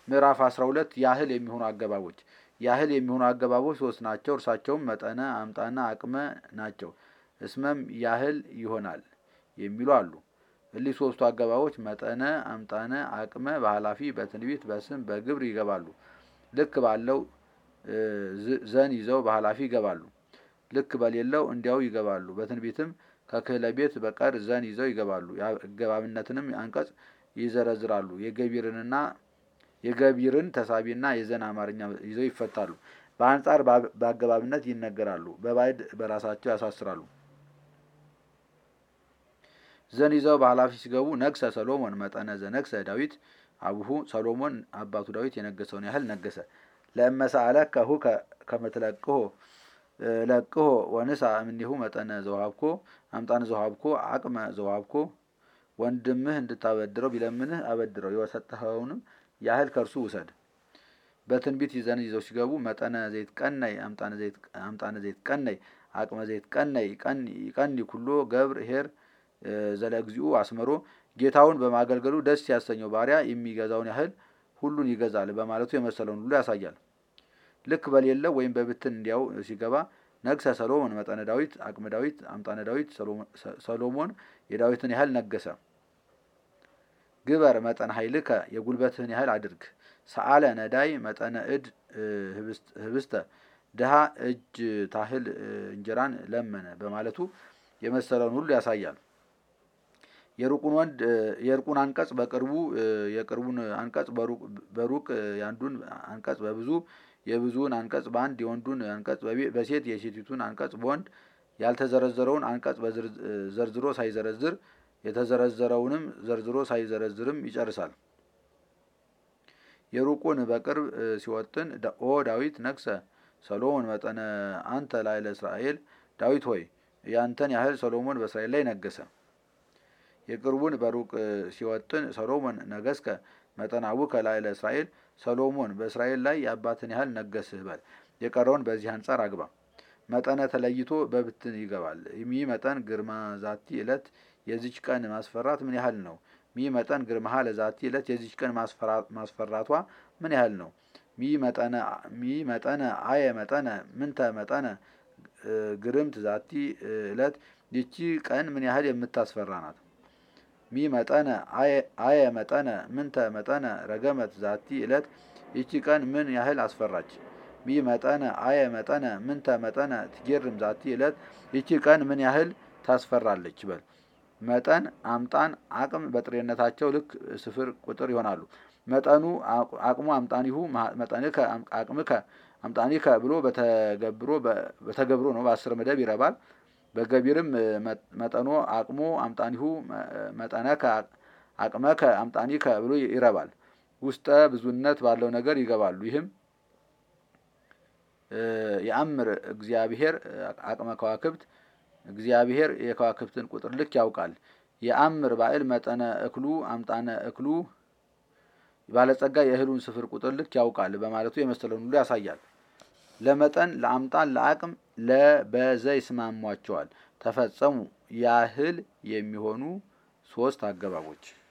ምዕራፍ 12 ያህል የሚሆኑ አገባቦች ያህል የሚሆኑ አገባቦች ሶስት ናቸው። እርሳቸውም መጠነ፣ አምጣና አቅመ ናቸው። እስመም ያህል ይሆናል የሚሉ አሉ። እሊህ ሶስቱ አገባቦች መጠነ፣ አምጣነ፣ አቅመ በኃላፊ በትንቢት በስም በግብር ይገባሉ። ልክ ባለው ዘን ይዘው በኃላፊ ይገባሉ። ልክ በሌለው እንዲያው ይገባሉ። በትንቢትም ከክህለ ቤት በቀር ዘን ይዘው ይገባሉ። የአገባብነትንም አንቀጽ ይዘረዝራሉ። የገቢርንና የገቢርን ተሳቢና የዘን አማርኛ ይዘው ይፈታሉ። በአንጻር በአገባብነት ይነገራሉ። በባዕድ በራሳቸው ያሳስራሉ። ዘን ይዘው በኃላፊ ሲገቡ ነግሰ ሰሎሞን መጠነ ዘነግሰ ዳዊት አቡሁ ሰሎሞን አባቱ ዳዊት የነገሰውን ያህል ነገሰ። ለእመሳአለ ከሁ ከምትለቅሆ ለቅሆ ወንሳ እምኔሁ መጠነ ዘውሃብኮ አምጣነ ዘውሃብኮ አቅመ ዘውሃብኮ ወንድምህ እንድታበድረው ቢለምንህ አበድረው የሰጠኸውንም ያህል ከእርሱ ውሰድ። በትንቢት ይዘን ይዘው ሲገቡ መጠነ ዘይት ቀነይ አምጣነ ዘይት ቀነይ አቅመ ዘይት ቀነይ ቀኒ ኩሎ ገብር ሄር ዘለግዚኡ አስመሮ ጌታውን በማገልገሉ ደስ ያሰኘው ባሪያ የሚገዛውን ያህል ሁሉን ይገዛል በማለቱ የመሰለውን ሁሉ ያሳያል። ልክ በሌለው ወይም በብትን እንዲያው ሲገባ ነግሰ ሰሎሞን መጠነ ዳዊት አቅመ ዳዊት አምጣነ ዳዊት ሰሎሞን የዳዊትን ያህል ነገሰ። ግበር መጠን ኃይልከ የጉልበትህን ያህል አድርግ። ሰአለ ነዳይ መጠነ እድ ህብስተ ድሃ እጅ ታህል እንጀራን ለመነ በማለቱ የመሰለውን ሁሉ ያሳያል። የሩቁን ወንድ የእርቁን አንቀጽ በቅርቡ የቅርቡን አንቀጽ በሩቅ የአንዱን አንቀጽ በብዙ የብዙውን አንቀጽ በአንድ የወንዱን አንቀጽ በሴት የሴቲቱን አንቀጽ በወንድ ያልተዘረዘረውን አንቀጽ ዘርዝሮ ሳይዘረዝር የተዘረዘረውንም ዘርዝሮ ሳይዘረዝርም ይጨርሳል። የሩቁን በቅርብ ሲወጥን ኦ ዳዊት ነግሰ ሰሎሞን መጠነ አንተ ላይ ለእስራኤል ዳዊት ሆይ ያንተን ያህል ሰሎሞን በእስራኤል ላይ ነገሰ። የቅርቡን በሩቅ ሲወጥን ሰሎሞን ነገስከ መጠናውከ ላይ ለእስራኤል ሰሎሞን በእስራኤል ላይ የአባትን ያህል ነገስህ በል። የቀረውን በዚህ አንጻር አግባ። መጠነ ተለይቶ በብትን ይገባል። ሚ መጠን ግርማ ዛቲ ዕለት የዚች ቀን ማስፈራት ምን ያህል ነው? ሚ መጠን ግርማሃ ለዛቲ ዕለት የዚች ቀን ማስፈራቷ ምን ያህል ነው? ሚ መጠነ አየ መጠነ ምንተ መጠነ ግርምት ዛቲ ዕለት ይቺ ቀን ምን ያህል የምታስፈራ ናት? ሚ መጠነ አየ መጠነ ምንተ መጠነ ረገመት ዛቲ ዕለት ይቺ ቀን ምን ያህል አስፈራች? ሚ መጠነ አየ መጠነ ምንተ መጠነ ትጌርም ዛቲ ዕለት ይቺ ቀን ምን ያህል ታስፈራለች በል። መጠን አምጣን አቅም በጥሬነታቸው ልክ ስፍር ቁጥር ይሆናሉ። መጠኑ አቅሙ አምጣኒሁ መጠንከ አቅምከ አምጣኒከ ብሎ በተገብሮ በተገብሮ ነው በአስር መደብ ይረባል። በገቢርም መጠኖ አቅሞ አምጣኒሁ መጠነከ አቅመከ አምጣኒከ ብሎ ይረባል። ውስጠ ብዙነት ባለው ነገር ይገባሉ። ይህም የአምር እግዚአብሔር አቅመ ከዋክብት እግዚአብሔር የከዋክብትን ቁጥር ልክ ያውቃል። የአምር ባዕል መጠነ እክሉ አምጣነ እክሉ ባለጸጋ የእህሉን ስፍር ቁጥር ልክ ያውቃል በማለቱ የመሰለውን ሁሉ ያሳያል። ለመጠን ለአምጣን ለአቅም ለበዘ ይስማሟቸዋል። ተፈጸሙ ያህል የሚሆኑ ሶስት አገባቦች